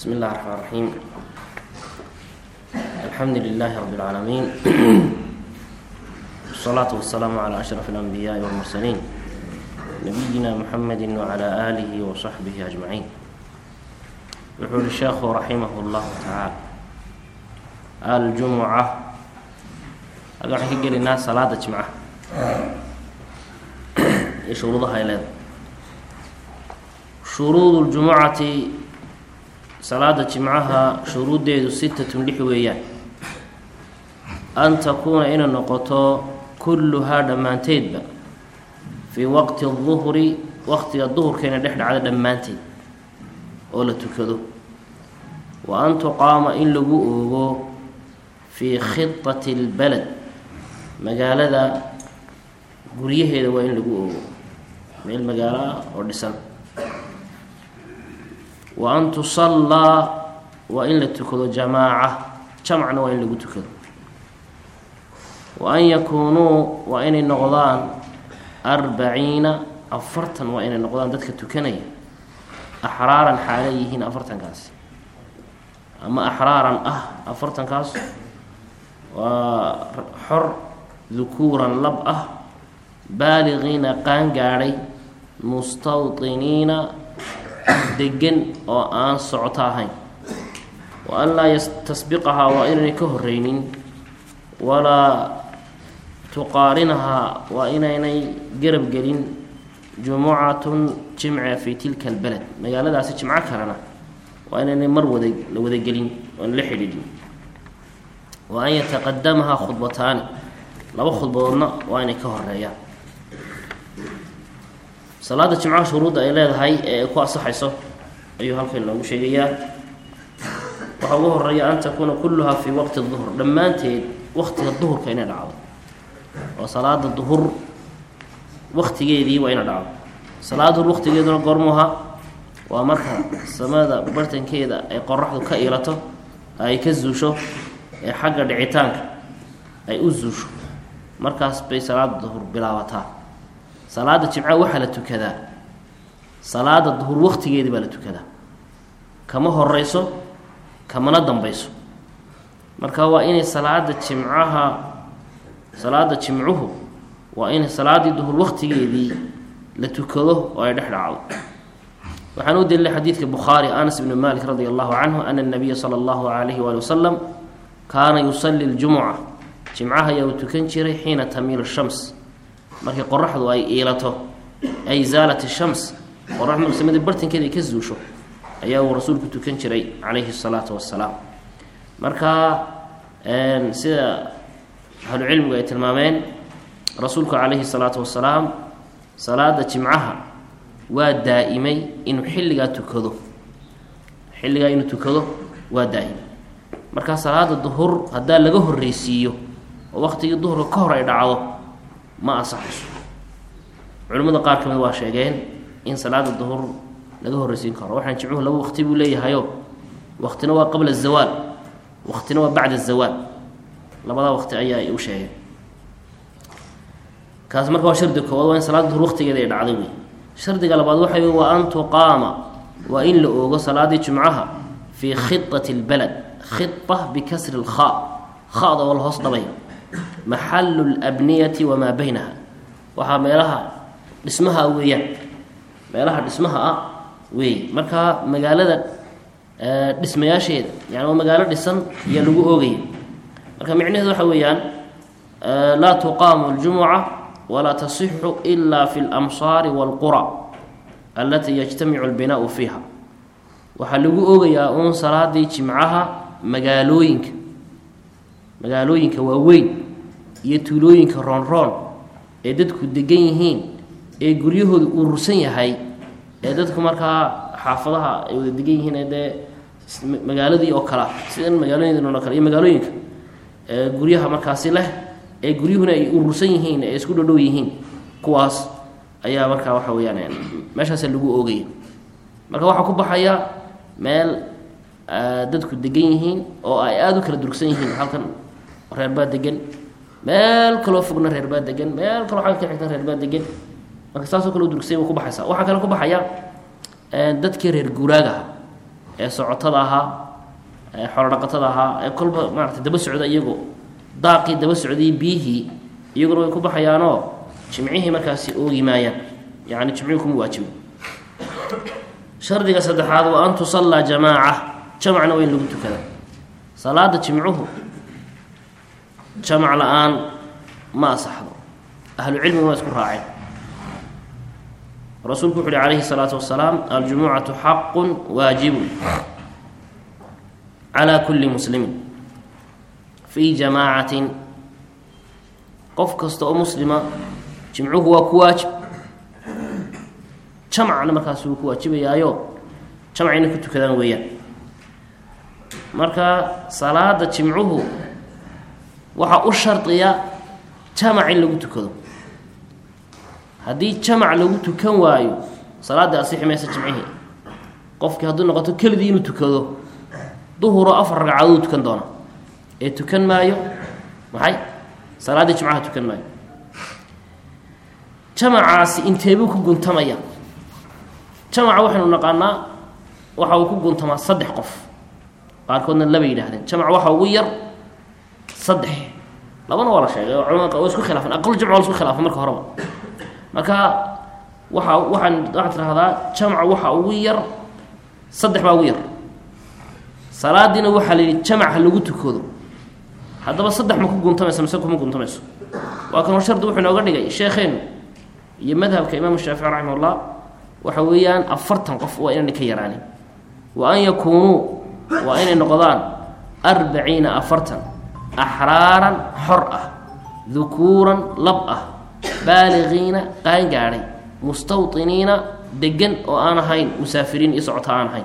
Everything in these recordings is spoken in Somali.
بسم الله الرحمن الرحيم الحمد لله رب العالمين والصلاة والسلام على أشرف الأنبياء والمرسلين نبينا محمد وعلى آله وصحبه أجمعين يقول الشيخ رحمه الله تعالى الجمعة أقول حكي للناس صلاة الجمعة شروطها إلى shuruud اljumucati salaada jimcaha shuruuddeedu sitatun lix weeyaan an takuuna inay noqoto kulluhaa dhammaanteedba fii waqti الduhri waqtiga duhurkeena dhex dhacda dhammaanteed oo la tukado wa an tuqaama in lagu oogo fii khidati اlbaled magaalada guryaheeda waa in lagu oogo meel magaalo ah oo dhisan wa an tusallaa waa in la tukado jamaaca jamacna waa in lagu tukado wa an yakuunuu waa inay noqdaan arbaciina afartan waa inay noqdaan dadka tukanaya axraaran xaalay yihiin afartankaasi ama axraaran ah afartankaas waa xor dukuuran lab ah baaliqiina qaan gaadhay mustawطiniina degan oo aan socoto ahayn wa an laa tasbiqahaa waa inaynay ka horeynin walaa tuqaarinahaa waa inaynay garab gelin jumucatun jimce fii tilka albaled magaaladaasi jimco kalena waa inaynay mar wada la wadagelin oon la xidhiidhin wa an yataqadamahaa khudbataani laba khudbadoodna waa inay ka horeeyaan salaada jimcaha shuruudda ay leedahay ee ay ku asaxayso ayuu halkan noogu sheegayaa waxaa ugu horeeya an takuuna kulluhaa fii waqti duhur dhammaanteed waqtiga duhurka inay dhacdo oo salaada duhur waqtigeedii waa ina dhacdo salaada duhur waqtigeeduna goormuha waa marka samada bartankeeda ay qoraxdu ka iilato ay ka zuusho ee xagga dhicitaanka ay u zuusho markaas bay salaada duhur bilaabataa salaada jimca waxaa la tukadaa salaada duhur waqtigeedii baa la tukadaa kama horeyso kamana dambeyso marka waa inay salaada jimcaha salaada jimcuhu waa inay salaadii duhur waqtigeedii la tukado oo ay dhex dhacdo waxaan u delilay xadiidka bukhaari anas ibni malik radi allahu canhu ana nabiya sala allahu alayhi waali wasalam kaana yusali ljumuca jimcaha ayaa uu tukan jiray xiina tamiilu shams markii qoraxdu ay iilato ay zaalat shams qorax marsamada bartankeeda ay ka zuusho ayaa uu rasuulku tukan jiray calayhi salaatu wasalaam marka sida ahlucilmigu ay tilmaameen rasuulku calayhi salaatu wasalaam salaada jimcaha waa daa-imay inuu xilligaa tukado xilligaa inuu tukado waa daa-imay marka salaada duhur haddaa laga horreysiiyo oo waqtigii duhurka ka hor ay dhacdo ma asaxayso culimmada qaar ka mid waa sheegeen in salaada duhur laga horreysiin karo waxaan jimcuhu laba waqti buu leeyahayo waqtina waa qabla azawaal waqtina waa bacda azawaal labadaa waqti ayaa u sheegeen kaas marka waa shardi koowaad waa in salaada duhur waqtigeeda ay dhacday wey shardiga labaad waxa wey waa an tuqaama waa in la oogo salaadii jimcaha fii khidati lbalad khida bikasri lkha khada oo la hoos dhabay maxalu labniyati wamaa baynaha waxaa meelaha dhismaha weeyaan meelaha dhismaha ah weey marka magaalada dhismayaasheeda yani waa magaalo dhisan ayaa lagu oogaya marka micnaheedu waxa weeyaan laa tuqaamu اljumuca walaa tasixu ila fi اlamsaari wاlqura alatii yajtamicu اlbinaau fiiha waxaa lagu oogayaa uun salaadii jimcaha magaalooyinka magaalooyinka waaweyn iyo tuulooyinka roonroon ee dadku degan yihiin ee guryahooda urursan yahay ee dadku markaa xaafadaha ay wada degan yihiin ee dee magaaladii oo kala sidan magaalooyin oo kale iyo magaalooyinka ee guryaha markaasi leh ee guryuhuna ay urursan yihiin ee isku dhodhow yihiin kuwaas ayaa markaa waxa weyaan meeshaasa lagu oogaya marka waxaa ku baxaya meel dadku degan yihiin oo ay aada u kala durugsan yihiin halkan reerbaa degan meel kaloo fogna reerbaa degan meel kaloo agga ka xigtan reerbaa degan marka saasoo kale u durugsan wa ku baxaysa waxaa kale ku baxaya dadkii reer guuraagaha ee socotada ahaa ee xoolodhaqatada ahaa ee kolba maarata daba socda iyagoo daaqii daba socday biyihii iyaguna way ku baxayaanoo jimcihii markaasi oogi maayaan yacni jimcihii kuma waajibo shardiga saddexaad waa an tusallaa jamaaca jamacna waa in lagu tukada salaada jimcuhu jamac la-aan ma asaxdo ahlucilmigu waa isku raaceen rasuulku wuxu uhi calayhi الsalaatu wasalaam aljumucatu xaqu waajibun calى kuli muslimin fii jamaacatin qof kasta oo muslima jimcuhu waa ku waajib jamacna markaas wuu ku waajibayaayo jamc inay ku tukadaan weeyaan marka salaada jimcuhu waxaa u shardiya jamac in lagu tukado haddii jamac lagu tukan waayo salaadii asixi maysa jimcihii qofkii hadduu noqoto keligii inuu tukado duhuro afar ragcadooduu tukan doona ee tukan maayo maxay salaaddii jimcaha tukan maayo jamacaasi inteebuu ku guntamaya jamaca waxaynu naqaanaa waxa uu ku guntamaa saddex qof qaarkoodna laba yidhahdeen jamac waxa ugu yar saddex labana waa la sheegay oo culamada waa isku khilaafan aqal jamc waa la isku khilaafay marka horeba marka waxa waxaan waxaad tidhahdaa jamca waxa ugu yar saddex baa ugu yar salaadiina waxaa la yidhi jamac ha lagu tukado haddaba saddex ma ku guntamaysa mise kuma guntamayso waa kan hor shardi wuxuu inooga dhigay sheekheenu iyo madhabka imaamu shaafici raximah ullah waxa weeyaan afartan qof waa inayna ka yaraanin wa an yakuunuu waa inay noqdaan arbaciina afartan axraaran xor ah dukuuran lab ah baaliqiina qaangaadhay mustawطiniina degan oo aan ahayn musaafiriin iyo socota aan ahayn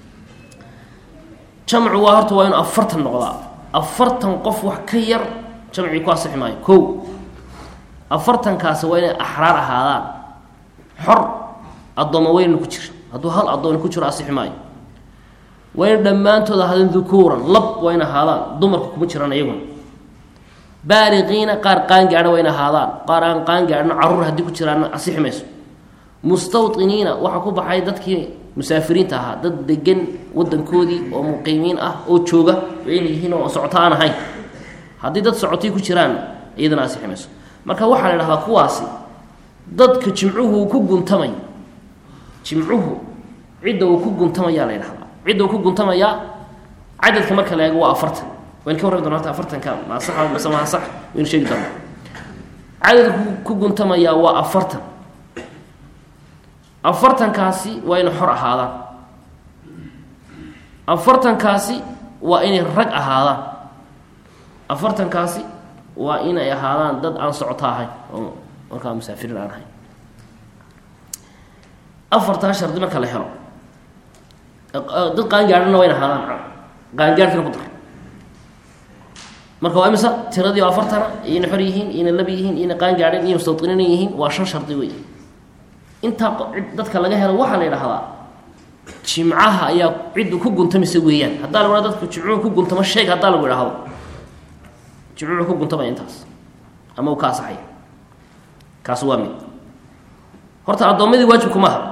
jamcu waa horta waa inuu afartan noqdaa afartan qof wax ka yar jamcii ku asixi maayo kow afartankaasi waa inay axraar ahaadaan xor addooma weyna ku jira hadduu hal addoon ku jiro asixi maayo waa ina dhammaantood ahaadeen dukuuran lab waa in ahaadaan dumarka kuma jiraan iyaguna baaliqiina qaar qaangaadha waa in ahaadaan qaar aan qaangaadhno carruur haddii ku jiraanna asixi mayso mustawطiniina waxaa ku baxay dadkii musaafiriinta ahaa dad degan wadankoodii oo muqiimiin ah oo jooga waa inay yihiin oo socoto aan ahayn haddii dad socotay ku jiraan iyadana asixi mayso marka waxaa la idhahdaa kuwaasi dadka jimcuhu ku guntamay jimcuhu cidda uu ku guntamayaa la ydhahdaa cidda uu ku guntamayaa cadadka marka la eego waa afartan waynu ka warrami doona horta afartanka ma saxa mise maa sax waynu sheegi doonaa cadadka ku guntamayaa waa afartan afartankaasi waa inay xor ahaadaan afartankaasi waa inay rag ahaadaan afartankaasi waa inay ahaadaan dad aan socoto ahayn oo markaa musaafiriin aan ahayn afartaa shardi marka la helo dad qaangaadhana waa in ahaadaan qaangaadhkina ku dar marka waa imisa tiradii oo afartana iyona xor yihiin iyona lab yihiin iyona qaangaadhan iyo mustawطiniina yihiin waa shan shardi wey intaa dadka laga helo waxaa la yidhaahdaa jimcaha ayaa ciddu ku guntamisa weeyaan haddaa lagu dadku jimcuhu ku guntamo sheeg haddaa lagu idhaahdo jimcuhu ku guntamaya intaas ama uu ka asaxaya kaas waa mid horta addoommadii waajibku maaha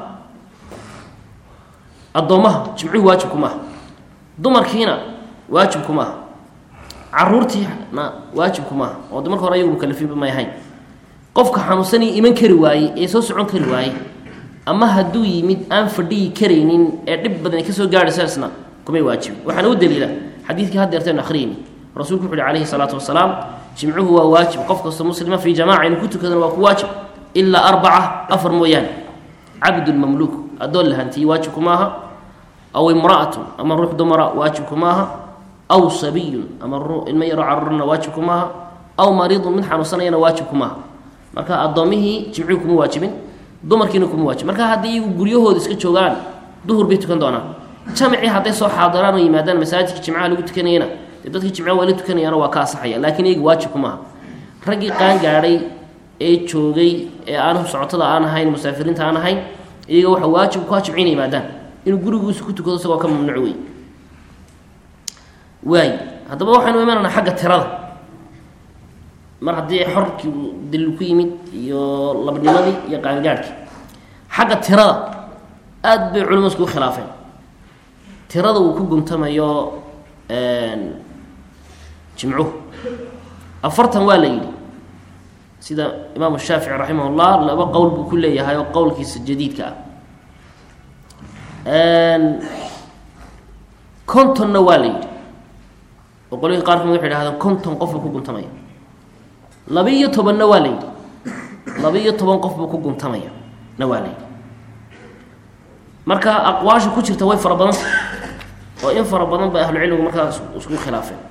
addoommaha jimcuhu waajibku maaha dumarkiina waajibku maaha caruurtiina waajibku maaha oo de marka hore ayagu mukalafiinba may ahayn qofka xanuunsanii iman kari waayey ee soo socon kari waayey ama hadduu yimid aan fadhiyi karaynin ee dhib badan kasoo gaadhaysaasna kumay waajibin waxaana u daliila xadiidkii haddeertaynu akhriyeyni rasuulku wuxu uhi calayhi salaatu wasalaam jimcuhu waa waajib qof kastoo muslima fii jamaca inu ku tukadana waa ku waajib ilaa arbaca afar mooyaane cabdun mamluuk addoon la hantiyey waajibku maaha aw imra'atun ama ruux dumara waajibku maaha aw sabiyun ama ilmo yaroo carurna waajibku maaha aw mariidun mid xanuunsanayana waajibku maaha marka addoomihii jimcuhu kuma waajibin dumarkiina kuma waajib marka haddii iyagu guryahooda iska joogaan duhur bay tukan doonaan jamcii hadday soo xaadiraan oo yimaadaan masaajidka jimcaha lagu tukanayana dee dadkii jimcaha waa la tukanayaana waa ka asaxaya laakiin iyaga waajibku maaha raggii qaangaadhay ee joogay ee aan socotada aan ahayn musaafiriinta aan ahayn iyaga waxa waajib ku jimci inay yimaadaan inuu gurigiisa ku tukado isagoo ka mamnuuc wey waay haddaba waxaynu imananaa xagga tirada mar haddii xorkii daliil ku yimid iyo labnimadii iyo qaangaadhkii xagga tirada aad bay culimadu iskugu khilaafeen tirada uu ku guntamayo jimcuhu afartan waa la yidhi sida imaamu shaafici raximah llah laba qowl buu ku leeyahay oo qowlkiisa jadiidka ah contonna waa la yidhi oo qolihii qaar kamid waxay dhahdeen conton qof buu ku guntamaya laba-iyo tobanna waa la yidhi laba-iyo toban qof buu ku guntamaya na waa la yidhi marka aqwaasha ku jirta way fara badanta oo in fara badan ba ahlucilmigu markaa isku khilaafeen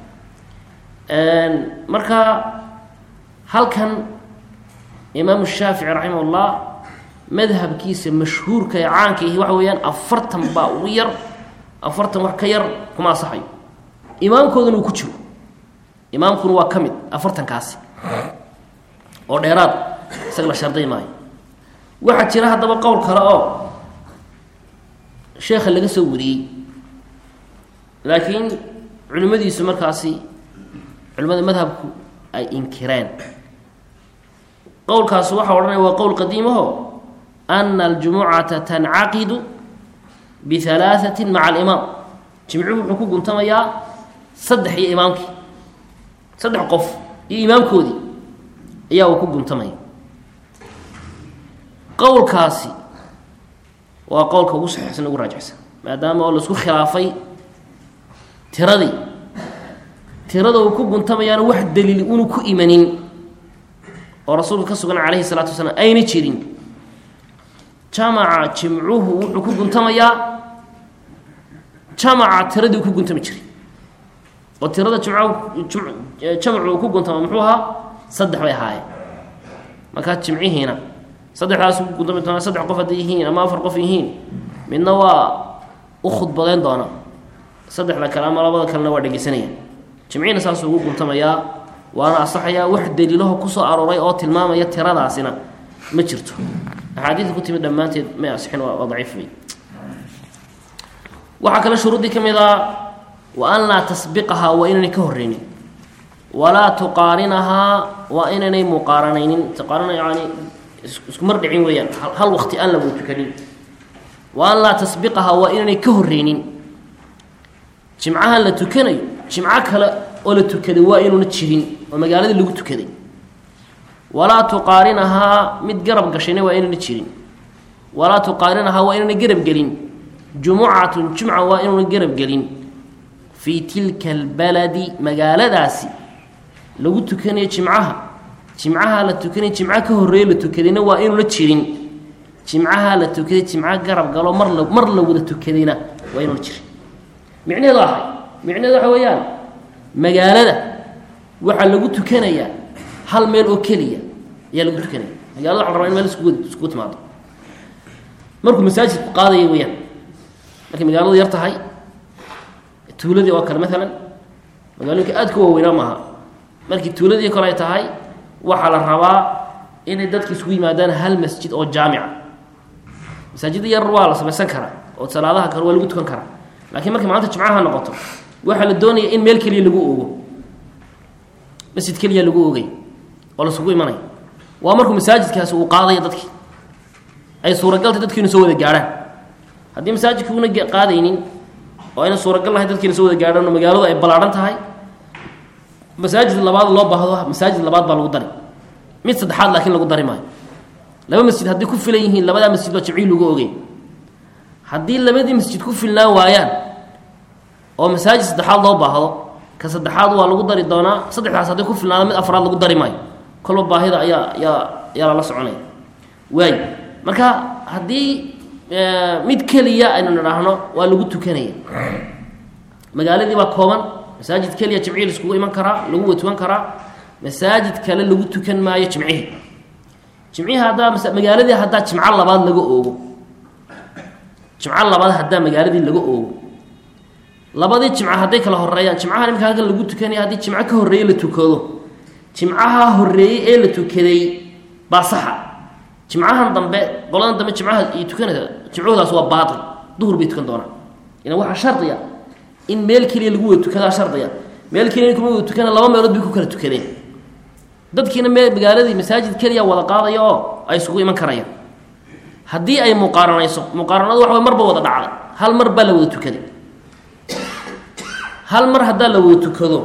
marka halkan imaamu shaafici raximah ullah madhabkiisa mashhuurka ee caanka ihi waxa weeyaan afartan baa ugu yar afartan wax ka yar kuma asaxayo imaamkoodana uu ku jiro imaamkuna waa ka mid afartankaasi oo dheeraad isaga la sharday maayo waxaa jira haddaba qowl kale oo sheekha laga soo wariyey laakiin culimmadiisu markaasi culimmada madhabku ay inkireen qowlkaas waxaa odhanaya waa qowl qadiimaho ana aljumucata tancaqidu bihalaaثati maca alimaam jimcuhu wuxuu ku guntamayaa saddex iyo imaamkii saddex qof iyo imaamkoodii ayaa uu ku guntamaya qowlkaasi waa qowlka ugu saxiixsan ugu raajixsan maadaama oo laisku khilaafay tiradii tirada uu ku guntamayaana wax daliil unu ku imanin oo rasuulka ka sugan calayhi salaatu wasalaam ayna jirin jamaca jimcuhu wuxuu ku guntamayaa jamaca tiradii uu ku guntami jiray oo tirada jimca jamacu uu ku guntama muxuu ahaa saddex bay ahaayeen markaa jimcihiina saddexdaas ku guntami doonaa saddex qof hadday yihiin ama afar qof yihiin midna waa u khudbadeyn doona saddexda kale ama labada kalena waa dhegeysanayaan jimcihiina saasuu ugu guntamayaa waana asaxayaa wax daliilaho kusoo arooray oo tilmaamaya tiradaasina ma jirto axaadiida ku timid dhammaanteed may asixin waa daciif wey waxaa kale shuruuddii ka mid a wa an laa tasbiqahaa waa inaynay ka horreynin walaa tuqaarinahaa waa inaynay muqaaranaynin tuqaarina yani isku mar dhicin weeyaan hal waqti aan la wada tukanin wa an laa tasbiqahaa waa inaynay ka horreynin jimcahan la tukanayo jimco kale oo la tukaday waa inuuna jirin oo magaaladii lagu tukaday walaa tuqaarinahaa mid garab gashayna waa inayna jirin walaa tuqaarinahaa waa inayna garab gelin jumucatun jumca waa inuuna garab gelin fii tilka albaladi magaaladaasi lagu tukanayo jimcaha jimcaha la tukanay jimco ka horreeye la tukadayna waa inuuna jirin jimcaha la tukaday jimco garab galo mar la mar la wada tukadayna waa inuuna jirin micnaheedu ahay micnaheedu waxa weeyaan magaalada waxaa lagu tukanayaa hal meel oo keliya ayaa lagu tukanaya magalada waxa la rabaa in meel iskugu iskugu timaado markuu masaajidku qaadaya weyaan markay magaaladu yar tahay tuuladii oo kale maalan magaalooyinka aad ka waaweynaa maaha markii tuuladii kale ay tahay waxaa la rabaa inay dadka isugu yimaadaan hal masjid oo jaamica masaajida yar waa la samaysan karaa oo salaadaha kale waa lagu tukan karaa laakiin markay maanta jimcaha noqoto waxaa la doonaya in meel keliya lagu ogo masjid keliya lagu ogay oo lasugu imanaya waa markuu masaajidkaasi uu qaadaya dadkii ay suuragaltay dadkiina soo wada gaadhaan haddii masaajidkuuna qaadaynin oo ayna suuragal lahay dadkiina soo wada gaadhaan oo magaaladu ay ballaadhan tahay masaajid labaad loo baahdo masaajid labaad baa lagu dari mid saddexaad laakiin lagu dari maayo laba masjid hadday ku filan yihiin labadaa masjid baa jimcihii lagu ogay haddii labadii masjid ku filnaan waayaan oo masaajid saddexaad loo baahdo ka saddexaad waa lagu dari doonaa saddexdaas hadday ku filnaada mid afraad lagu dari maayo kolba baahida ayaa ayaa ayaa lala soconaya waay marka haddii mid keliya aynu nidhaahno waa lagu tukanaya magaaladii baa kooban masaajid keliya jimcihii laiskugu iman karaa lagu watukan karaa masaajid kale lagu tukan maayo jimcihii jimcihii haddaa magaaladii haddaa jimco labaad laga oogo jimco labaad haddaa magaaladii laga oogo labadii jimco hadday kala horeeyaan jimcaha imika halkan lagu tukanaya haddii jimco ka horreeye la tukado jimcaha horreeyey ee la tukaday baa saxa jimcahan dambe qoladan dambe jimcaha iyo tukanaysa jimcahoodaas waa baatil duhur bay tukan doonaan ina waxaa shardiya in meel keliya lagu wada tukadaa shardiya meel keliya kuma wada tukana laba meelood bay ku kala tukadeen dadkiina mee magaaladii masaajid keliya wada qaadaya oo ay isugu iman karayaan haddii ay muqaaranayso muqaaranadu waxa way marba wada dhacday hal mar baa la wada tukaday hal mar haddaa la wada tukado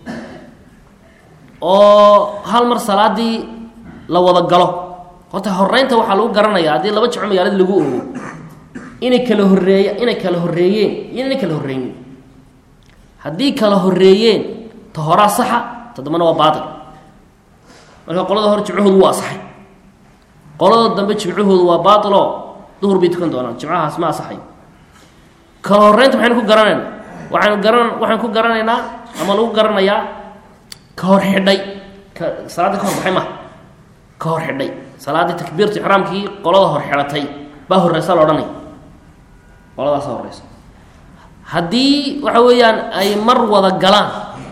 oo hal mar salaadii la wada galo horta horeynta waxaa lagu garanayaa haddii laba jimco magaalada lagu oogo inay kala horeeya inay kala horeeyeen iyo inay kala horreeyin haddii kala horeeyeen ta horaa saxa ta dambana waa baatil marka qolada hore jimcahoodu waa asaxay qolada dambe jimcahoodu waa baatiloo duhur bay tukan doonaan jimcahaas ma asaxay kala horeynta maxaynu ku garanaynaa waxaynu garan waxaan ku garanaynaa ama lagu garanayaa ka hor xidhay ka salaadii ka hor baxay maha ka hor xidhay salaaddii takbiirta ixraamkii qolada hor xidhatay baa horeysa la odhanaya qoladaasa horeysa haddii waxa weeyaan ay mar wada galaan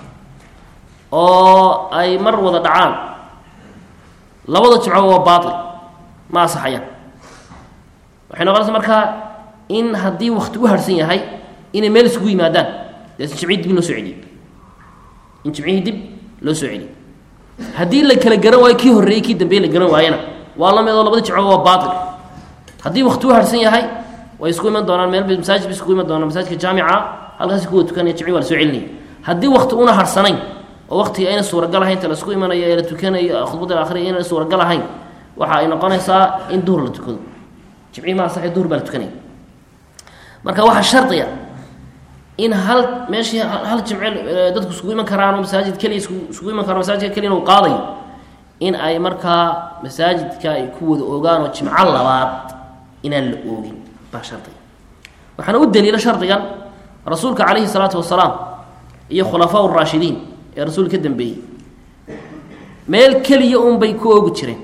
oo ay mar wada dhacaan labada jimco waa baatil ma asaxayaan waxay noqonaysa markaa in haddii wakti u harsan yahay inay meel isugu yimaadaan dees jimcihii dib in loo soo celiyo in jimcihii dib loo soo celiyo haddii la kala garan waayo kii horreeyey kii dambeeye la garan waayana waa la mid oo labada jimco waa baatil haddii wakti u harsan yahay way isku iman doonaan meel masaajid bay isku iman doonaan masaajidka jaamica halkaasi kuwa tukanaya jimci waa la soo celinaya haddii wakti una harsanayn oo waktiga ayna suuragal ahayn inta la isku imanayo ee la tukanayo khudbada la akhriya inayna suuragal ahayn waxa ay noqonaysaa in duhur la tukado jimcihii ma asaxay duhur baa la tukanaya marka waxaa shardiya in hal meeshii hal jimce dadku isugu iman karaan oo masaajid keliya isugu iman karaan masaajidka keliya uu qaadayo in ay markaa masaajidka ay ku wada ogaan oo jimco labaad inaan la oogin baa shardiga waxaana u daliila shardigan rasuulka calayhi salaatu wasalaam iyo khulafaa raashidiin ee rasuulka ka dambeeyey meel keliya un bay ku oogi jireen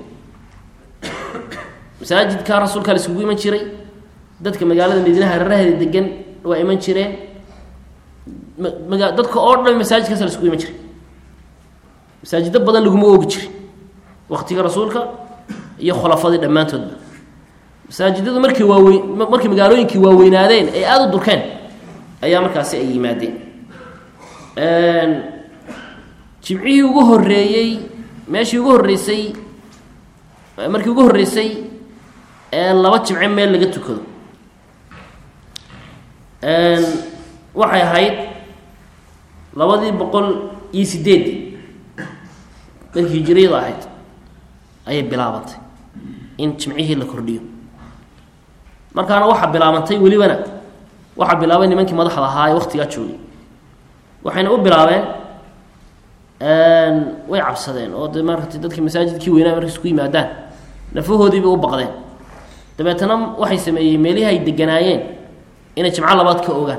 masaajidka rasuulkaa la isugu iman jiray dadka magaalada madiinaha hareeraheeda degan waa iman jireen maga dadka oo dhan masaajidkaas la isugu iman jiray masaajido badan laguma oogi jirin waktiga rasuulka iyo khulafadii dhammaantoodba masaajidadu markay waaweyn markay magaalooyinkii waaweynaadeen ay aada u durkeen ayaa markaasi ay yimaadeen jimcihii ugu horeeyey meeshii ugu horreysay markii ugu horreysay ee laba jimce meel laga tukado waxay ahayd labadii boqol iyo sideeddii markii hijiriyada ahayd ayay bilaabantay in jimcihii la kordhiyo markaana waxaa bilaabantay welibana waxaa bilaabay nimankii madaxda ahaa ee waktigaa joogay waxayna u bilaabeen way cabsadeen oo de maarata dadkii masaajidkii weynaa markay isku yimaadaan nafahoodiibay u baqdeen dabeetana waxay sameeyeen meelihii ay deganaayeen inay jimco labaad ka ogaan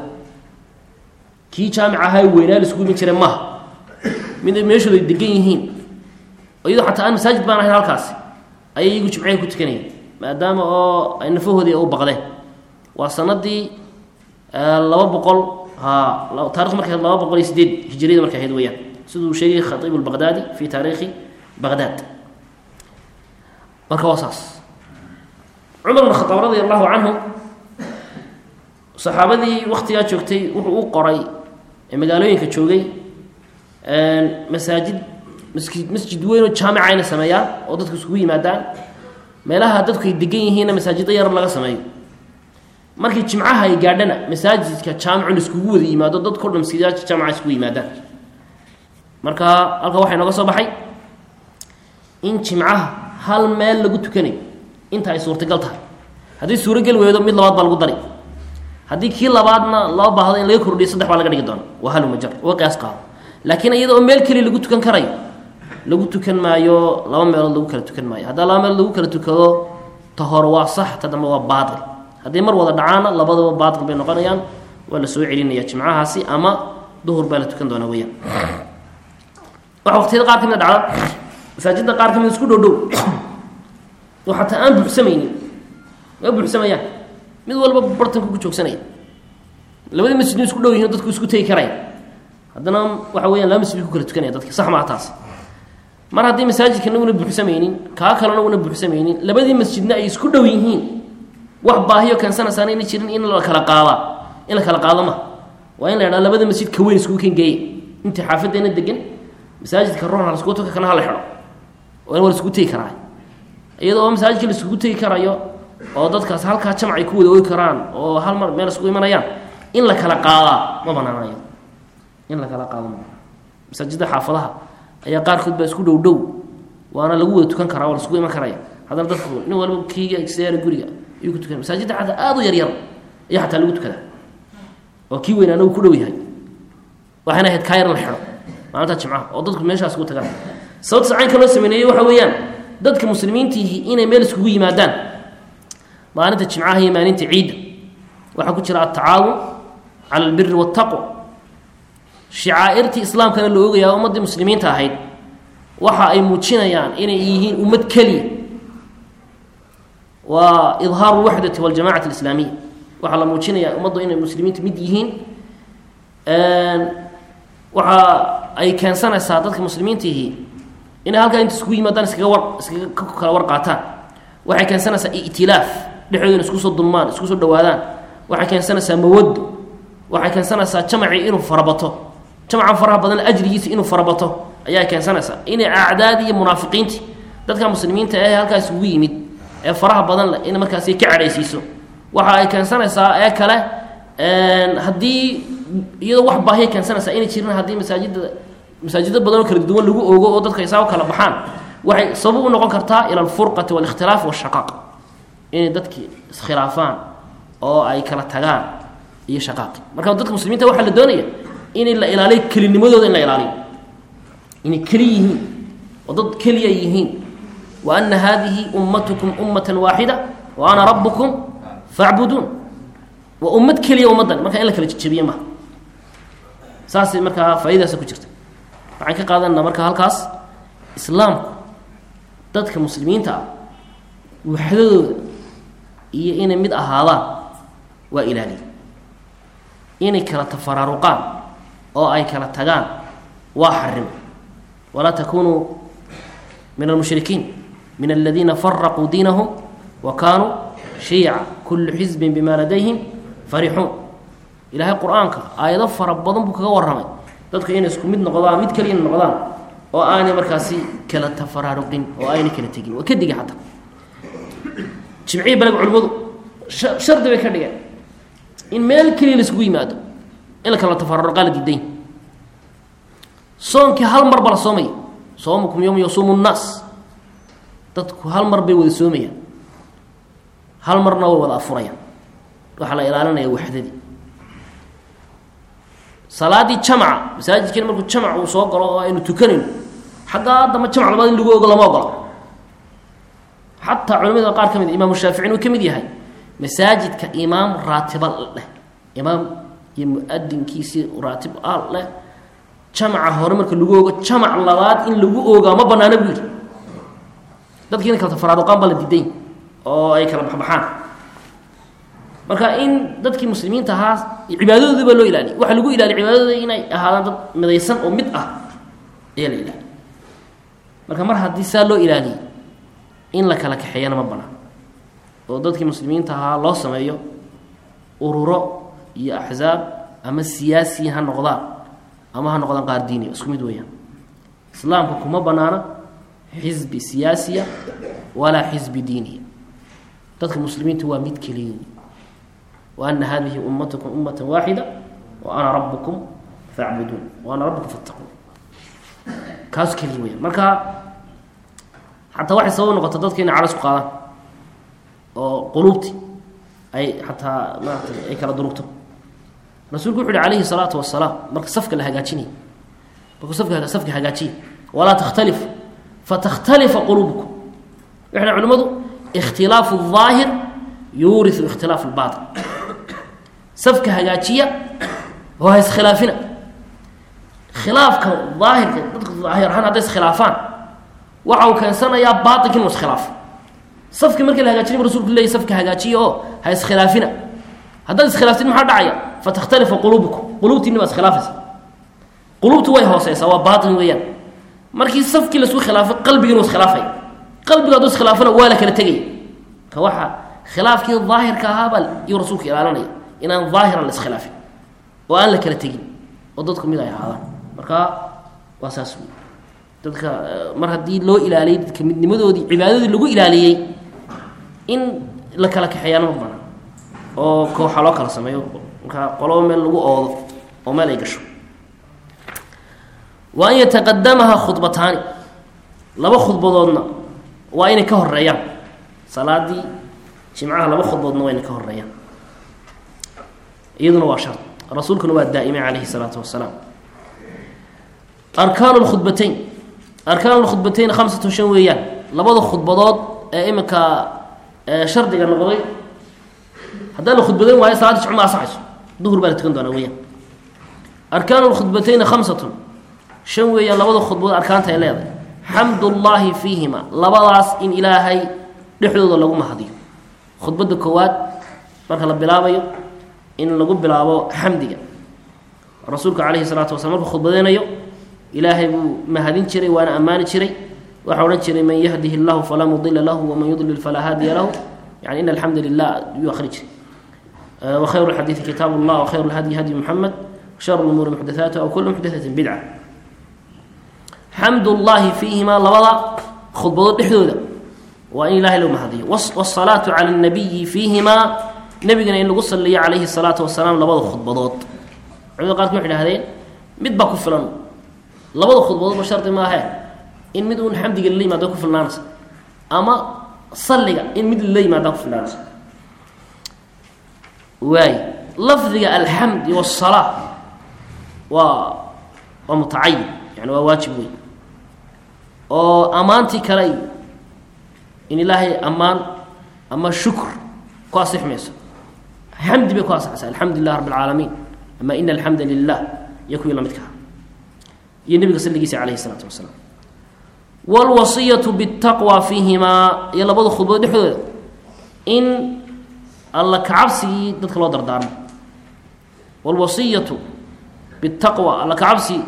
kii jaamic ahaa weynaa la isku iman jireen maaha mid meeshooda ay degan yihiin iyadoo xataa aan masaajid baan ahayn halkaasi ayay iyagu jimcaha ku tukanayeen maadaama oo ay nafahoodii u baqdeen waa sanadii laba boqol ha taarikh markay ahayd laba boqol iyo sideed hijiriyada markay ahayd weyaan siduu sheegay khatiib lbaqdaadi fi taariikhi baqdaad marka waa saas cumar bn khadaab radi allahu canhu saxaabadii waktigaa joogtay wuxuu u qoray ee magaalooyinka joogay masaajid maski masjid weyn oo jaamica inay sameeyaan oo dadku isugu yimaadaan meelaha dadku ay degan yihiinna masaajidda yar laga sameeyo markii jimcaha ay gaadhana masaajidka jaamicun iskugu wada yimaado dadko dhan masaajidka jaamica iskugu yimaadaan marka halka waxaa inooga soo baxay in jimcaha hal meel lagu tukanayo inta ay suurtagal tahay haddii suurogel weydo mid labaad baa lagu dari haddii kii labaadna loo baahdo in laga kordhiyo saddex baa laga dhigi doona waa halumajar waa qiyaas qaado laakiin iyada oo meel keliya lagu tukan karayo lagu tukan maayo laba meelood lagu kala tukan maayo haddaa laba meelood lagu kala tukado ta hore waa sax ta dambe waa baatil haddii mar wada dhacaana labadaba baatil bay noqonayaan waa la soo celinaya jimcahaasi ama duhur baa la tukan doonaa weyaan waxaa waqtiyada qaar ka mid a dhacda masaajidda qaar ka mid isku dhow dhow oo xataa aan buuxsamaynin ma buuxsamayaan mid walba bartanku ku joogsanaya labadii masjidna isku dhow yihin dadku isku tegi karaya haddana waxa weyaan laba masjid bay ku kala tukanaya dadka sax maa taas mar haddii masaajidkana una buuxsamaynin kaa kalena una buuxsamaynin labadii masjidna ay isku dhow yihiin wax baahiyo keensanaysaana ina jirin in la kala qaadaa in la kala qaado ma waa in la idhaha labada masjid ka weyn iskugu kengeeye intii xaafaddeena degan masaajidka ruuxna laskugu tuka kana hala xidho oo in waa laskugu tegi karaa iyadoo masaajidka laiskugu tegi karayo oo dadkaas halkaa jamc ay ku wada oogi karaan oo hal mar meel iskugu imanayaan in la kala qaadaa ma banaanayo in la kala qaado ma masaajidda xaafadaha ayaa qaarkood baa isku dhow dhow waana lagu wada tukan karaa waa la iskugu iman karaya haddana dadku nin walba kiiga isyaala guriga ayuu ku tukan masaajidda xataa aada u yaryar ayaa xataa lagu tukadaa oo kii weynaana uu ku dhow yahay waxayna ahayd kaa yar la xidho maalinta jimcaha oo dadku meeshaas ugu tagaan sababta sacaynka loo sameynayey waxa weeyaan dadka muslimiintiihi inay meel iskugu yimaadaan maalinta jimcaha iyo maalinta ciidda waxaa ku jira altacaawun cala albiri waataqwa shicaa'irtii islaamkana la ogayaa ummaddii muslimiinta ahayd waxa ay muujinayaan inay yihiin ummad keliya waa idhaaru lwaxdati waljamacati alislaamiya waxaa la muujinayaa ummaddu inay muslimiintu mid yihiin waxa ay keensanaysaa dadka muslimiintiihi inay halkaa inta iskugu yimaadaan iskaga war iskaga kala war qaataan waxay keensanaysaa itilaaf dhexdooda in isku soo dulmaan isku soo dhawaadaan waxay keensanaysaa mawado waxay keensanaysaa jamacii inuu farabato jamacan faraha badan ajrigiisa inuu farabato ayaa keensanaysaa inay acdaadi iyo munaafiqiinti dadka muslimiinta ee halkaa isugu yimid ee faraha badan leh in markaasi ka cadhaysiiso waxa ay keensanaysaa ee kale haddii iyadoo wax baahiya keensanaysaa inay jirin haddii masaajida masaajiddo badan oo kala duwan lagu ogo oo dadka isaa u kala baxaan waxay sabab u noqon kartaa ila alfurqati waalikhtilaaf washaqaaq inay dadkii iskhilaafaan oo ay kala tagaan iyo shaqaaqi marka dadka muslimiinta waxaa la doonaya in la ilaaliyo kelinimadooda in la ilaaliyo inay keli yihiin oo dad keliya yihiin wa ana hadihi ummatukum ummatan waaxida wa ana rabukum facbuduun waa ummad keliya ummaddan marka in la kala jejebiye maha saasay markaa faaidadaasa ku jirta waxaan ka qaadanaa marka halkaas islaamku dadka muslimiinta ah waxdadooda iyo inay mid ahaadaan waa ilaaliya inay kala tafaraaruqaan oo ay kala tagaan waa xarima walaa takunuu min almushrikiin min aladiina faraquu diinahum wa kaanuu shiica kullu xisbin bima ladayhim farixuun ilaahay qur-aanka aayado fara badan buu kaga warramay dadka inay isku mid noqdaan mid kaliya noqdaan oo aanay markaasi kala tafaraaruqin oo aanay kala tegin waa ka diga xataa jimcihii baleg culimmadu shardi bay ka dhigeen in meel keliya la isugu yimaado in la kala tafaraaruqaa la diiday soonkii hal mar ba la soomaya soomukum yowma yasuumu nnaas dadku hal mar bay wada soomayaan hal marna way wada afurayaan waxaa la ilaalinaya waxdadii salaadii jamca masaajidkeena markuu jamc uu soo galo oo aynu tukanayno xaggaa damba jamc labaad in lagu ogo lama ogola xataa culamada qaar ka mid imaamu shaaficin uu ka mid yahay masaajidka imaam raatiba leh imaam iyo mu-adinkiisii raatib a leh jamca hore marka lagu ogo jamac labaad in lagu oogaa ma banaana buu yidhi dadki inay kala tafaraaruqaan baa la diiday oo ay kala baxbaxaan marka in dadkii muslimiinta ahaa cibaadadoodii baa loo ilaaliya waxaa lagu ilaaliya cibaadadooda inay ahaadaan dad midaysan oo mid ah ayaa la ilaaliya marka mar haddii saa loo ilaaliyay in la kala kaxeeyana ma banaan oo dadkii muslimiinta ahaa loo sameeyo ururo iyo axsaab ama siyaasi ha noqdaan ama ha noqdaan qaar diiniya isku mid weeyaan islaamka kuma banaana xisbi siyaasiya walaa xisbi diiniya dadka muslimiinta waa mid keliya وأن هذه أمتكم أمة واحدة وأنا ربكم فاعبدون وأنا ربكم فاتقون kaas keliya weya marka xataa waxay sabab noqota dadka inay calas ku qaadaan oo quluubti ay xataa maaratay ay kala durugto rasuulku wuxu uhi calayhi الsalaatu wasalaam marka safka la hagaajinaya markuu safka safka hagaajiya walaa takhtalifu fatakhtalifa quluubukum waxay culimadu ikhtilaafu الظaahir yuuriu ikhtilaaf اlbaaطin safka hagaajiya oo ha iskhilaafina khilaafka daahirka dadka daahir ahaan hadday iskhilaafaan waxa uu keensanayaa baaطinka inuu iskhilaafo safki markii la hagaajinay rasulku leeyay safka hagaajiya oo ha iskhilaafina haddaad iskhilaaftin maxaa dhacaya fatakhtalifa quluubukum quluubtiinni baa iskhilaafaysa quluubtu way hooseysaa waa baaطin weeyaan markii safkii laisku khilaafay qalbigi inuu iskhilaafaya qalbiga hadduu iskhilaafana waa la kala tegaya ka waxa khilaafkii daahirka ahaabaa iyuu rasuulka ilaalinaya inaan daahiran la iskhilaafin oo aan la kala tegin oo dadku mid ay ahaadaan marka waa saas wey dadka mar haddii loo ilaaliyey dadka midnimadoodii cibaadadoodii lagu ilaaliyey in la kala kaxeeyaana ma banaan oo kooxa loo kala sameeyo marka qoloba meel lagu oodo oo meel ay gasho wa an yataqadamaha khudbataani laba khudbadoodna waa inay ka horeeyaan salaadii jimcaha laba khudbadoodna waa inay ka horeeyaan iyaduna waa shar rasuulkuna waa daa'imay calayhi salaatu wasalaam arkaanu lkhudbatayn arkaanu lkhudbatayn khamsatun shan weeyaan labada khudbadood ee iminka shardiga noqday haddaan la khudbadayn waayo salaadii jimco ma asaxayso duhur baa la tukan doonaa weyaan arkaanu lkhudbatayni khamsatun shan weeyaan labada khudbadood arkaanta ay leedahay xamdullaahi fiihima labadaas in ilaahay dhexdooda lagu mahadiyo khudbadda koowaad marka la bilaabayo in lagu bilaabo xamdiga rasuulka calayhi salaatu wasalaam markuu khudbadeynayo ilaahay buu mahadin jiray waana ammaani jiray waxaa odhan jiray man yahdihi llahu falaa mudila lahu waman yudlil falaa haadiya lahu yani in alxamdu lilah yuu akhri jiray wakhayru lxadiidi kitaab llah wakhayru lhadyi hadyi muxamed washar lumuuri muxdathaatuha wa kulu muxdathatin bidca xamdullaahi fiihimaa labada khudbadood dhexdooda waa in ilahay loo mahadiyo wsalaatu cala nabiyi fiihimaa nebigana in lagu saliyo calayhi salaatu wasalaam labada khudbadood culimada qaarki waxay dhahdeen mid baa ku filan labada khudbadoodba shardi maahe in mid uun xamdiga lala yimaada ku filnaanaysa ama salliga in mid lala yimaada ku filnaanaysa waay lafdiga alxamdi wasalaa waa waa mutacayin yani waa waajib wey oo ammaantii kale iyo in ilaahay ammaan ama shukr ku asix mayso xamdi bay ku asaxaysa alxamdu lilah rabb alcaalamiin ama ina alxamda lilah iyo kuwii lamidkaha iyo nebiga salligiisa calayhi isalaatu wasalaam wlwasiyatu bitaqwa fiihimaa iyo labada khudbad dhexdooda in alla kacabsigii dadka loo dardaarmo wlwasiyatu bitaqwa alla kacabsi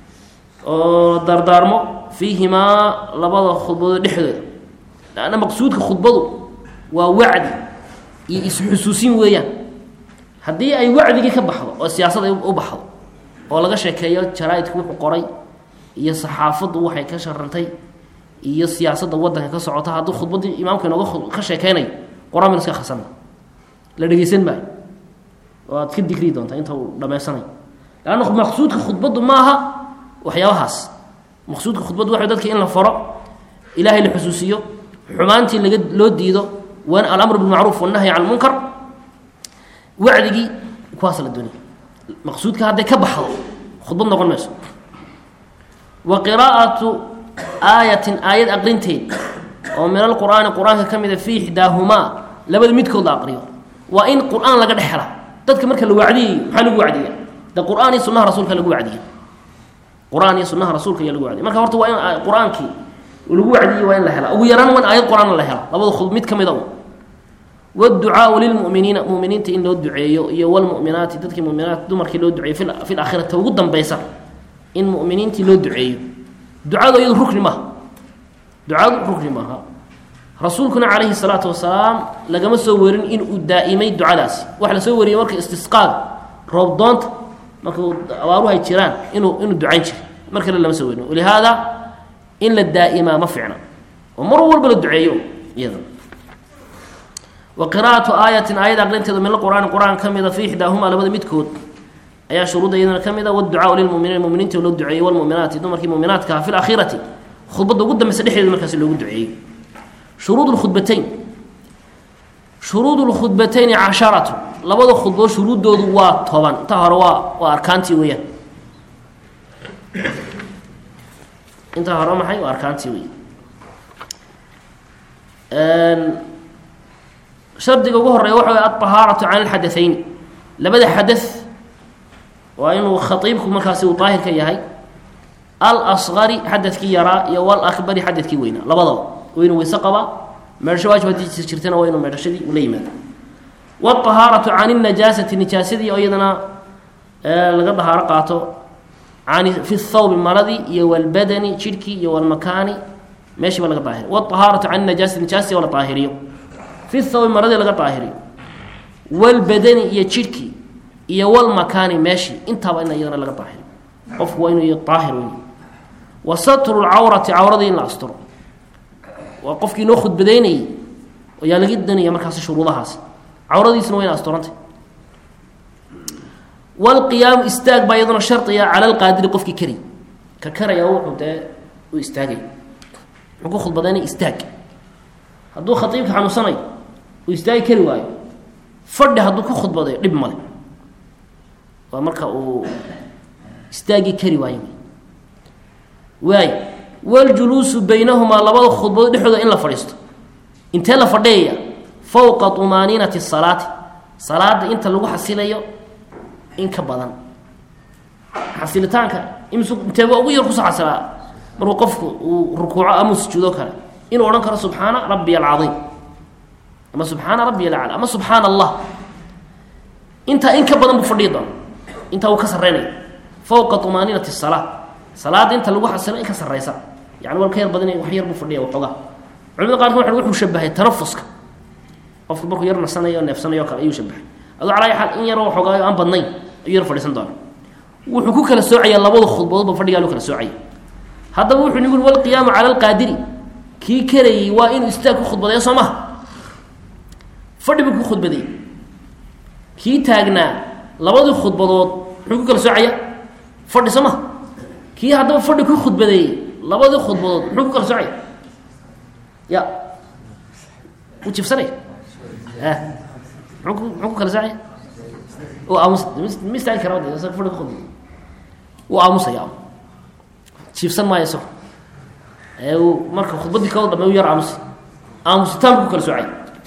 oo dardaarmo fiihimaa labada khudbadood dhexdooda lanna maqsuudka khudbadu waa wacdi iyo is-xusuusin weeyaan haddii ay wacdigii ka baxdo oo siyaasad ay u baxdo oo laga sheekeeyo jaraa-idku wuxuu qoray iyo saxaafaddu waxay ka sharantay iyo siyaasadda waddanka ka socota hadduu khudbaddii imaamka inooga ka sheekeynayo qor-aan baynu iska khasana la dhegeysan maayo oo aad ka digrii doontaa inta uu dhammaysanayo leanna maqsuudka khudbaddu maaha waxyaabahaas maqsuudka khudbaddu waxa dadka in la faro ilaahay la xusuusiyo xumaantii laga loo diido wan alamr bilmacruuf wannahyi can lmunkar wacdigii kuwaas la doonaya maqsuudka hadday ka baxdo khudbad noqon mayso wa qiraa'atu aayatin aayad aqrinteed oo min alqur'aani qur-aanka ka mida fii ixdaahumaa labada midkood la aqriyo waa in qur-aan laga dhex hela dadka marka la wacdiyayo maxaa lagu wacdiya de qur-aan iyo sunaha rasuulka lagu wacdiya qur-aan iyo sunaha rasuulka ayaa lagu wacdiya marka horta waa in qur-aankii lagu wacdiyey waa in la hela ugu yaraan waa in aayad qur-aan la hela labada khud mid ka mid a wducaau lilmuminiina muminiinta in loo duceeyo iyo wlmuminaati dadkii muminaat dumarkii loo duceeyo fi laakhirati ugu dambeysa in muminiintii loo duceeyo ducadu iyadu rukni maaha ducadu rukni maaha rasuulkuna calayhi salaatu wasalaam lagama soo warin inuu daa'imay ducadaasi waxa la soo wariyey marka istisqaaga roob doonta marka abaaruhu ay jiraan inuu inuu ducayn jiray mar kale lama soo warin walihaada in la daa'imaa ma fiicna oo mar walba la duceeyo iyada wa qira'atu aayatin aayad aqrinteeda min alqur'aani qur-aan ka mida fii ixdaahumaa labada midkood ayaa shuruudda iyadana ka mid a wducaau lilmuminiin muminiinta loo duceeyey walmuminaati dumarkii muminaatkaha fi lakhirati khudbadda ugu dambeysa dhexdeeda markaasi loogu duceeyey shuruud lkhudbatayn shuruud lkhudbatayni casharatu labada khudbood shuruuddoodu waa toban intaa hore waa waa arkaantii weeyaan intaa hore maxay waa arkaantii wey shardiga ugu horeeya waxa way alطahaaratu can alxadaثayn labada xadaث waa inuu khaiibku markaasi uu daahir ka yahay alsqari xadadkii yaraa iyo walakbari xadadkii weynaa labadaba waa inuu weyse qabaa meedhasho waajib haddii jirtana waa inuu meedhashadii ula yimaado wاطahaaratu can الnajaasati nijaasadii oo iyadana laga dahaaro qaato an fi thawbi maradii iyo wاlbadani jidhkii iyo wاlmakaani meeshii ba laga daahiriy wاطahaaratu can najaasati nijaastii oo la daahiriyo fi thawbi maradii laga daahiriyo wاlbadani iyo jidhkii iyo wlmakaani meeshii intaaba in iyadana laga daahiriyo qofku waa inuu daahir wey wa satru lcawrati cawradii in la asturo waa qofkii noo khudbadeynayey ayaa laga danaya markaasi shuruudahaas cawradiisna waa ina asturantay wlqiyaamu istaag baa iyaduna shardiga cala lqaadiri qofkii kari ka karaya wuxuu dee u istaagay muxuu ku khudbadaynay istaag hadduu khatiibka xanuunsanayo uu istaagi kari waayo fadhi hadduu ku khudbadayo dhib male waa marka uu istaagi kari waayo waay waljuluusu baynahumaa labada khudbadood dhexdooda in la fadhiisto intee la fadhiyaya fowqa tumaaniinati salaati salaada inta lagu xasilayo in ka badan xasilitaanka ims inteeba ugu yar kusoo xasilaa markuu qofku uu rukuuco ama sujuudo kale inuu odhan karo subxaana rabbiy alcaiim ama subxaana rabbiy alacla ama subxaana allah intaa in ka badan buu fadhiyi doona intaa uu ka sarreynaya fowqa tumaaniinati salaa salaada inta lagu xasilo in ka sarreysa yani wal ka yar badan wax yar buu fadhiya waxoogaa culimada qaarkood waa wuxuu shabahay tanafuska qofku markuu yar nasanayo neefsanayo kale ayuu shabahay aduu calaa xaal in yaroo waxoogaayo aan badnayn ayuu yar fadhiisan doona wuxuu ku kala soocaya labada khudbadoodba fadhigaa loo kala soocaya haddaba wuxuu nigu walqiyaamu cala alqaadiri kii karayey waa inuu istaag ku khudbadeeyo soo maha fadhi buu ku khudbadeeyey kii taagnaa labadii khudbadood muxuu ku kala soocaya fadhi soo maha kii haddaba fadhi ku khudbadeeyey labadii khudbadood muxuu ku kala soocaya ya wuu jifsanaya a muxuu ku muxuu ku kala soocaya oo aamus ma istaagi kara de isaga fadhi ku khudbadeey wuu aamusaya jiifsan maayo isago ee uu marka khudbaddii kao dhame u yar aamusi aamusitaanku ku kala soocay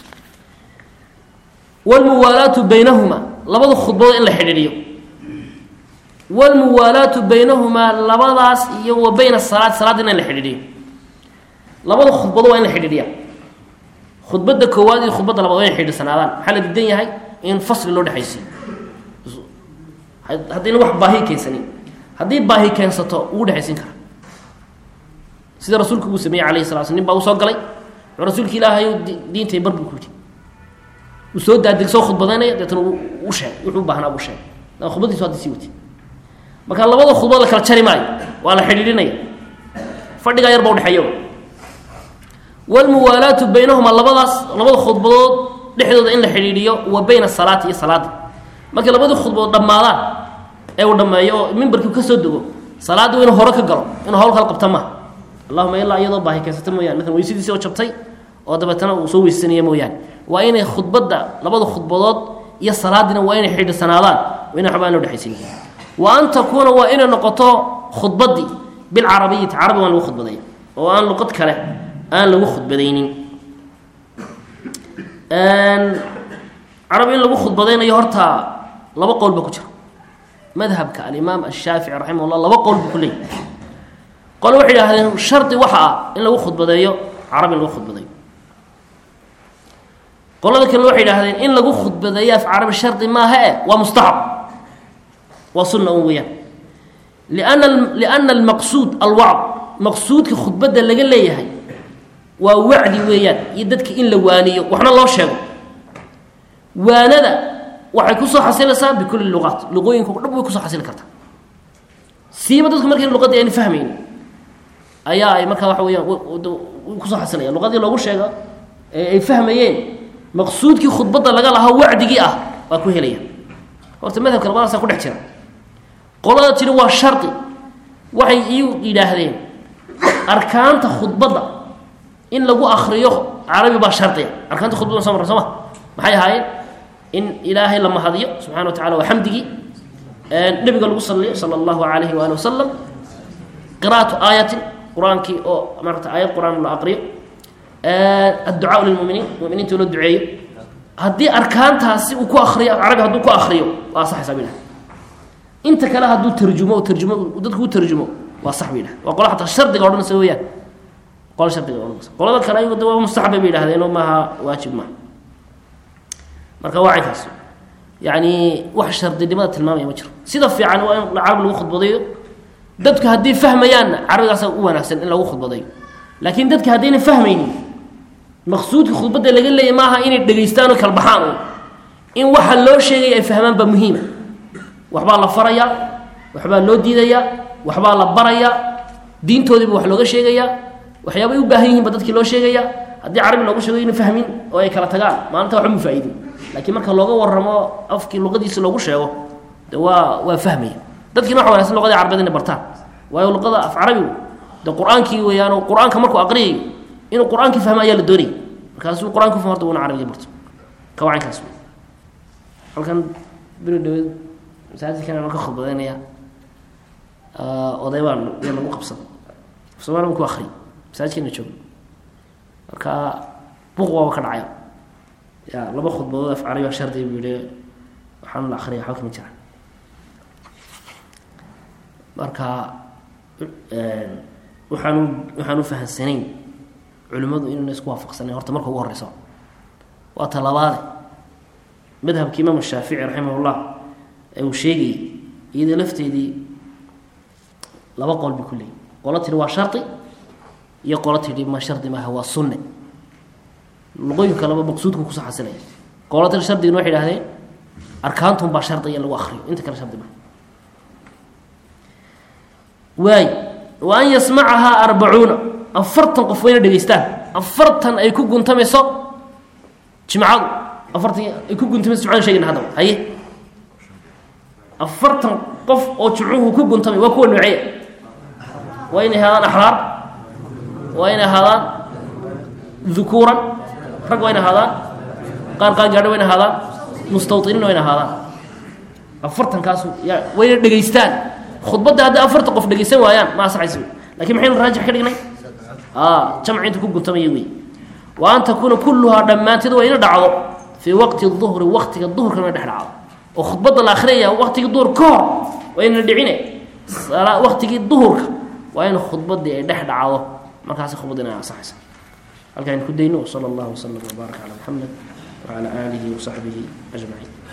wlmuwaalaatu baynahuma labada khudbadood in la xidhiidhiyo wlmuwaalaatu baynahumaa labadaas iyo wa bayna salaad salaadina in la xidhiidhiyo labada khudbado waa in la xidhiidhiya khudbadda koowaad iyo khudbadda labaad waa in xidhiirsanaadaan maxaa la diidan yahay in fasli loo dhexaysiyo haddayna wax baahi keensanin haddii baahi keensato ugu dhexaysin kara sida rasuulku uu sameeyey alayh sala sl nin baa u soo galay wuxuu rasuulka ilaahay diintay bar buu ku yidhi uu soo daadeg soo khudbadaynaya deetna u sheegay wuxuu u baahnaa buu sheegay khudbadiisu hadda sii wati marka labada khudbad la kala jari maayo waa la xidhiidhinaya fadhigaa yar ba udhexeeya wlmuwaalaatu baynahuma labadaas labada khudbadood dhexdooda in la xidhiidhiyo wa bayna salaati iyo salaada markay labadii khudbadood dhammaadaan ee uu dhammeeyo oo mimbarkii kasoo dego salaadda waa inuu hore ka galo inuu hawl kala qabta maaha allahuma ilaa iyadoo baahi keensata mooyane maalan weysadiisi oo jabtay oo dabeetana uu soo weysanaya mooyaane waa inay khudbadda labada khudbadood iyo salaadina waa inay xidhiirsanaadaan waa ina waxba aan loo dhexaysin wa an takuuna waa inay noqoto khudbaddii bilcarabiyati carabi waan lagu khudbadaya oo aan luqad kale aan lagu khudbadaynin carabi in lagu khudbadaynayo horta laba qowl ba ku jira madhabka alimaam ashaafici raximah llah laba qowl buu ku leeyay qole waxay idhahdeen shardi waxa ah in lagu khudbadeeyo carabi in lagu khudbadeeyo qolada kale waxay idhahdeen in lagu khudbadeeyo af carabi shardi maaha e waa mustaxab waa sunna un weeyaan liana liana almaqsuud alwacd maqsuudka khudbadda laga leeyahay waa wacdi weeyaan iyo dadka in la waaniyo waxna loo sheego waanada waxay kusoo xasilaysaa bikulli luqaat luqooyinka o dhan way kusoo xasili kartaa siiba dadku markay luqadii ayna fahmayn ayaa ay markaa waxa weyaan kusoo xasilaya luqadii loogu sheega ee ay fahmayeen maqsuudkii khudbadda laga lahaa wacdigii ah waa ku helaya horta madhabka labadaasa ku dhex jira qolada tiri waa shardi waxay iyu yidhaahdeen arkaanta khudbadda in lagu akriyo carabi baa shardiya arkaanta khudbadda soo marra soo ma maxay ahaayeen in ilaahay la mahadiyo subxana wa tacala waa xamdigii nebiga lagu saliyo sala allahu alayhi waali wasalam qira'atu aayatin qur-aankii oo maarata aayad qur-aan la aqriyo adducaa lilmuminiin muminiinta loo duceeyo haddii arkaantaasi uu ku akriyo carabi hadduu ku akriyo waa asaxaysaa bay dhahay inta kale hadduu tarjumo tarjumo dadku u tarjumo waa sax bay dhahay waa qola xataa shardiga odhanaysa weeyaan qola shardiga odhanaysa qolada kale ayagu de waa mustaxabay bay yidhahdeen oo maaha waajib maaha marka waa caynkaas yacni wax shardinimada tilmaamaya ma jiro sida fiican waa in carabi lagu khudbadeeyo dadku haddii fahmayaanna carabigaasa u wanaagsan in lagu khudbadeeyo laakiin dadka haddayna fahmaynin maqsuudka khudbadda laga leeyay maaha inay dhegaystaan oo kala baxaan un in waxa loo sheegaya ay fahmaan baa muhiima waxbaa la farayaa waxbaa loo diidayaa waxbaa la barayaa diintoodiiba wax looga sheegayaa waxyaabay u baahan yihiin ba dadkii loo sheegayaa haddii carabi looga sheego ina fahmin oo ay kala tagaan maalinta waxba mu faa'iidin laakiin marka looga warramo afkii luqadiisa loogu sheego de waa waa fahmaya dadkiina waxa wanagsan luqadii carabeed inay bartaan waayo luqada af carabigu de qur-aankii weeyaan qur-aanka markuu aqriyayo inuu qur-aankii fahmo ayaa la doonayay markaasuu qur-aanka fahmo horta una carabiga barto kawacankaas wey halkan beri dhaweed masaajidkan aan ka khudbadaynaya oday baan yaa lagu qabsaday somaali baan ku akriy masaajidkeena joogo marka buq waaba ka dhacaya ya laba khudbadood af carabi shardi buu yihi waxaan la akriya waxba kama jiraan marka waxaanu waxaan u fahansanayn culimmadu inayna isku waafaqsanayn horta marka ugu horeyso waa talabaade madhabka imaam shaafici raximah llah ee uu sheegayay iyada lafteedii laba qol bay ku leeyiy qolo tidhi waa shardi iyo qolo tidhi ma shardi maaha waa sunne luqooyinka laba maqsuudka kusoo xasilaya qolo tidhi shardigana waxay idhahdeen arkaantun baa shardiga in lagu akriyo inta kale shardi maaha waay wa an yasmacahaa arbacuuna afartan qof wayna dhegeystaan afartan ay ku guntamayso jimcadu afartan ay ku guntamayso jimcadu shegayna haddaba haye afartan qof oo jimcuhu ku guntamay waa kuwa nooceeya waa inay ahaadaan axraar waa inay ahaadaan dukuuran rag waa inay ahaadaan qaar qaangaadho waa inay ahaadaan mustawطiniin waa inay ahaadaan afartankaasu ya wayna dhegeystaan khudbadda hadday afartan qof dhegeysan waayaan ma asaxaysa lakin maxaynu raajix ka dhignay jamci inta ku guntamaya wey wa an takuuna kulluhaa dhammaanteed waa ina dhacdo fii waqti duhri waktiga duhurka ina dhex dhacdo oo khudbadda la akhriyaya waktigii duhur ka hor waa ina dhicine waktigii duhurka waa in khudbaddii ay dhex dhacdo markaasi khudbadda ina asaxaysa halkaan ku dayno wsala allahu wasalam wbaarak calaa maxamed wacalaa aalihi wasaxbihi ajmaciin